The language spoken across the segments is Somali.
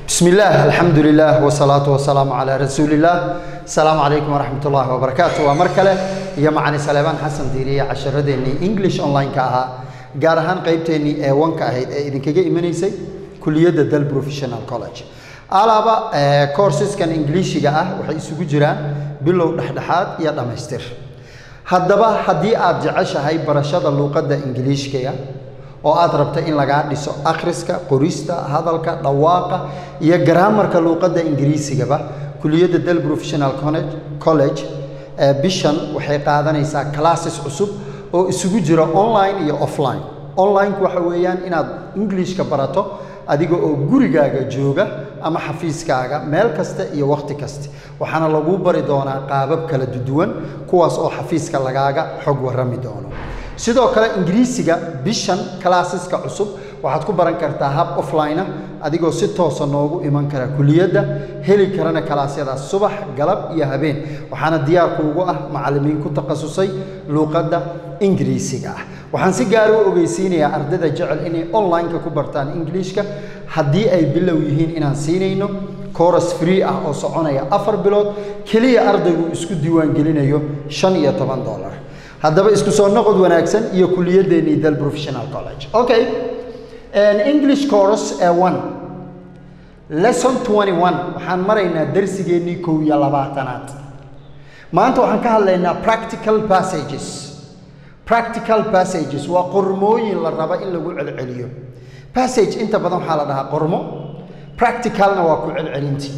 بسم الله الحمد لله والصلاة والسلام على رسول الله السلام عليكم ورحمة الله وبركاته ومركلة يا معني سليمان حسن ديري عشرة ديني إنجليش أونلاين كاها جارهان قيبتيني إيه وان كاهيد إيه إذن كجي إيمانيسي كلية دل بروفيشنال كولج alaaba koorsiskan ingiliishiga ah waxay isugu jiraan bilow dhexdhexaad iyo dhammaystir haddaba haddii aad jeceshahay barashada luuqadda ingiliishkiga oo aad rabta in lagaa dhiso akhriska qorista hadalka dhawaaqa iyo garaamarka luuqadda ingiriisigaba kuliyadda del professional college bishan waxay qaadanaysaa classes cusub oo isugu jira online iyo offline onlineku waxa weeyaan inaad ingiliishka barato adiga oo gurigaaga jooga ama xafiiskaaga meel kasta iyo wakhti kasta waxaana laguu bari doonaa qaabab kala duwan kuwaas oo xafiiska lagaaga xog warrami doono sidoo kale ingiriisiga bishan classeska cusub waxaad ku baran kartaa hab offline adigoo si toosa noogu iman kara kuliyadda heli karana kalaasyadaas subax galab iyo habeen waxaana diyaarku ugu ah macallimiin ku takhasusay luuqadda ingiriisiga ah waxaan si gaar u ogeysiinayaa ardayda jecel inay online-ka ku bartaan ingiliishka haddii ay bilow yihiin inaan siinayno coras free ah oo soconaya afar bilood keliya ardaygu isku diiwaangelinayo shan iyo toban dollar haddaba isku soo noqod wanaagsan iyo kuliyadeennii dal professional college okay english course ee one lesson twenty one waxaan maraynaa darsigeennii kow iyo labaatanaad maanta waxaan ka hadlaynaa practical passages practical passages waa qormooyin la raba in lagu celceliyo passage inta badan waxaa la dhahaa qormo practicalna waa ku celcelinti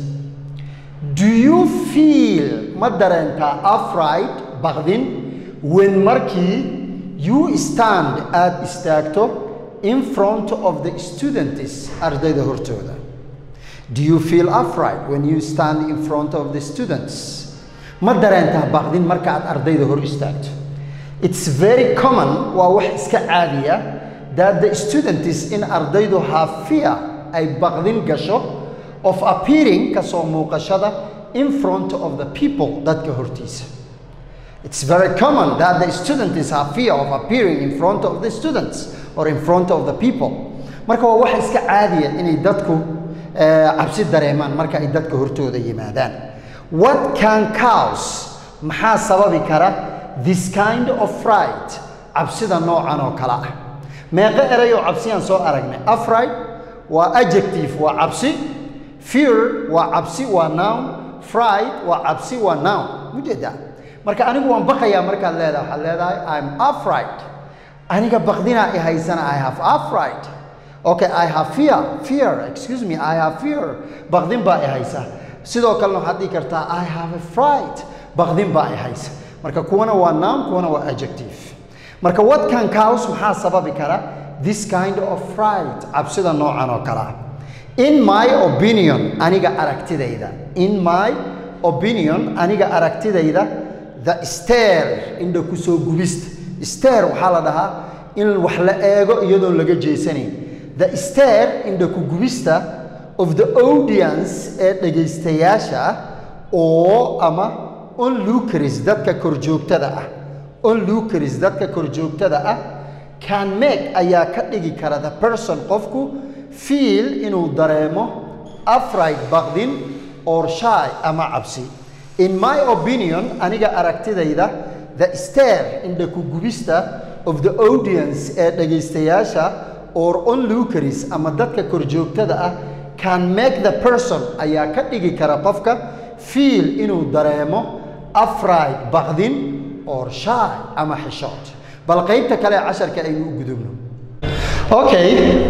do you feel ma dareentaa afright baqdin when markii you stand aad istaagto in front of the students ardayda hortooda do you feel afright when you stand in front of the students ma dareentaa baqdin marka aad ardayda hor istaagto it's very common waa wax iska caadiya that the students in ardaydu have fear ay baqdin gasho of appearing kasoo muuqashada in front of the people dadka hortiisa it's very common that the students have fear of appearing in front of the students or in front of the people marka waa wax iska caadiya inay dadku cabsi dareemaan marka ay dadka hortooda yimaadaan what can cause maxaa sababi kara this kind of fright cabsida noocan oo kale ah meeqo eray oo cabsiyaan soo aragnay afright waa adjective waa cabsi fear waa cabsi waa noun fright waa cabsi waa noun mujeedaa marka anigu waan baqayaa markaad leedahay waxaad leedahay i'm afright aniga baqdinaa i haysana i have afright okay i have fear fear excuse me i have fear baqdin baa i haysa sidoo kalena waxaad dhihi kartaa i have a fright baqdin baa i haysa marka kuwana waa noun kuwana waa adjective marka what can cause maxaa sababi kara this kind of fright cabsida noocan oo kale ah in my opinion aniga aragtidayda in my opinion aniga aragtidayda the stair indha kusoo gubista stair waxaa la dhahaa in wax la eego iyadoon laga jeesanayn the stair indha ku gubista of the audience ee dhegaystayaasha oo ama onlucaris dadka korjoogtada ah onlucaris dadka korjoogtada ah can make ayaa ka dhigi kara the person qofku feel inuu dareemo afright baqdin or shy ama cabsi in my opinion aniga aragtidayda the stair indha ku gubista of the audience ee dhegaystayaasha or onlucaris ama dadka korjoogtada ah can make the person ayaa ka dhigi kara qofka feel inuu dareemo afright baqdin or shy ama xishood bal qaybta kale ee casharka aynu u gudubno okay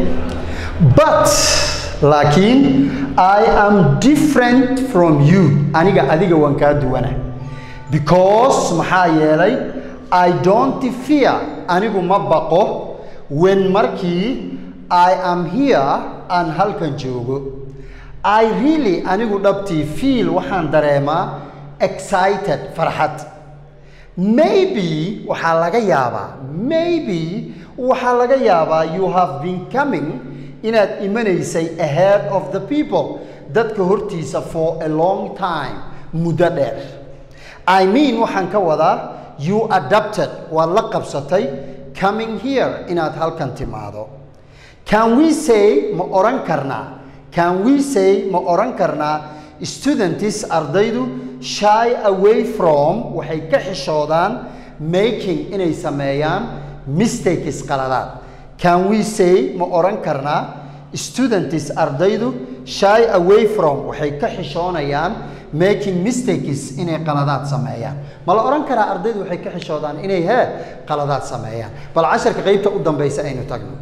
but laakiin i am different from you aniga adiga waan kaa duwana because maxaa yeelay i don't fear anigu ma baqo when markii i am here aan halkan joogo i really anigu dhabtii feel waxaan dareemaa excited farxad maybe waxaa laga yaabaa maybe waxaa laga yaabaa you have been coming inaad imanaysay ahead of the people dadka hortiisa for a long time muddo dheer i mean waxaan ka wadaa you adapted waad la qabsatay coming here inaad halkan timaado can we say ma odhan karnaa can we say ma oran karnaa students ardaydu shy away from waxay ka xishoodaan making inay sameeyaan mistakes qaladaad can we say ma oran karnaa students ardaydu shy away from waxay ka xishoonayaan making mistakes inay qaladaad sameeyaan ma la oran karaa ardaydu waxay ka xishoodaan inay hee qaladaad sameeyaan bal casharka qeybta u dambaysa aynu tagno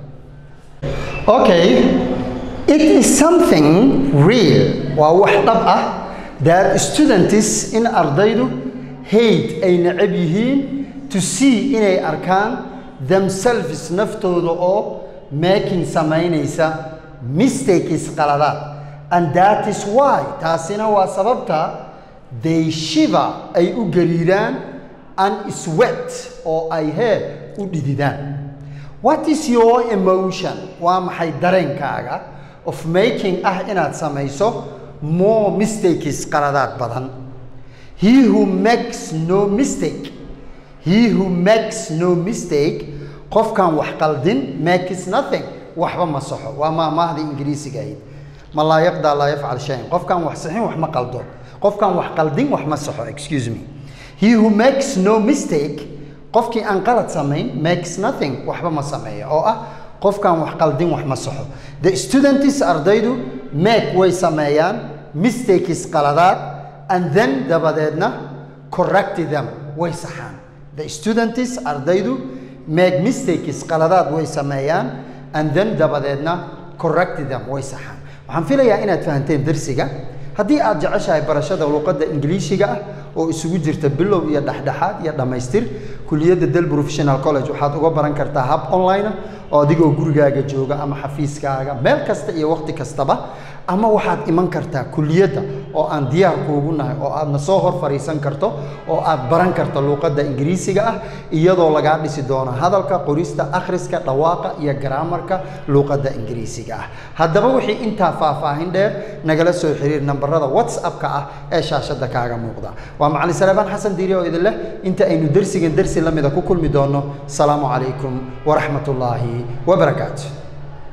okay it is something real waa wax dhab ah that students in ardaydu hate ay necab yihiin to see inay arkaan themselves naftooda oo making samaynaysa mistakes qaladaad and that is why taasina waa sababta they shiver ay u gariiraan and sweat oo ay hee u dhididaan what is your emotion waa maxay dareenkaaga of making ah inaad samayso more mistakes qaladaad badan he who makes no mistake he who makes no mistake qofkan wax qaldin makes nothing waxba ma saxo waa maamaahda ingiriisiga ahayd ma laa yaqdaa laa yafcal shayan qofkan wax saxin wax ma qaldo qofkan wax qaldin wax ma saxo excuse me he who makes no mistake qofkii aan qalad samayn makes nothing waxba ma sameeyo oo ah qofkan wax qaldin wax ma saxo the students ardaydu make way sameeyaan mistakes qaladaad and then dabadeedna correct them way saxaan the students ardaydu make mistakes qaladaad way sameeyaan and then dabadeedna correct them way saxaan waxaan filayaa inaad fahanteen darsiga haddii aad jeceshahay barashada luqadda ingiliishiga ah oo isugu jirta bilow iyo dhexdhexaad iyo dhammaystir kuliyadda del professional college waxaad uga baran kartaa hab online ah oo adigoo gurigaaga jooga ama xafiiskaaga meel kasta iyo waqti kastaba ama waxaad iman kartaa kuliyadda oo aan diyaar kuugu nahay oo aadna soo hor fadhiisan karto oo aad baran karto luuqadda ingiriisiga ah iyadoo lagaa dhisi doono hadalka qorista akhriska dhawaaqa iyo garaamarka luuqadda ingiriisiga ah haddaba wixii intaa faahfaahin dheer nagala soo xiriir nambarada whatsappka ah ee shaashadda kaaga muuqda waa macalin salebaan xasan diiri oo idin leh inta aynu dersigan dersi la mida ku kulmi doonno asalaamu calaykum waraxmat ullaahi wabarakaatu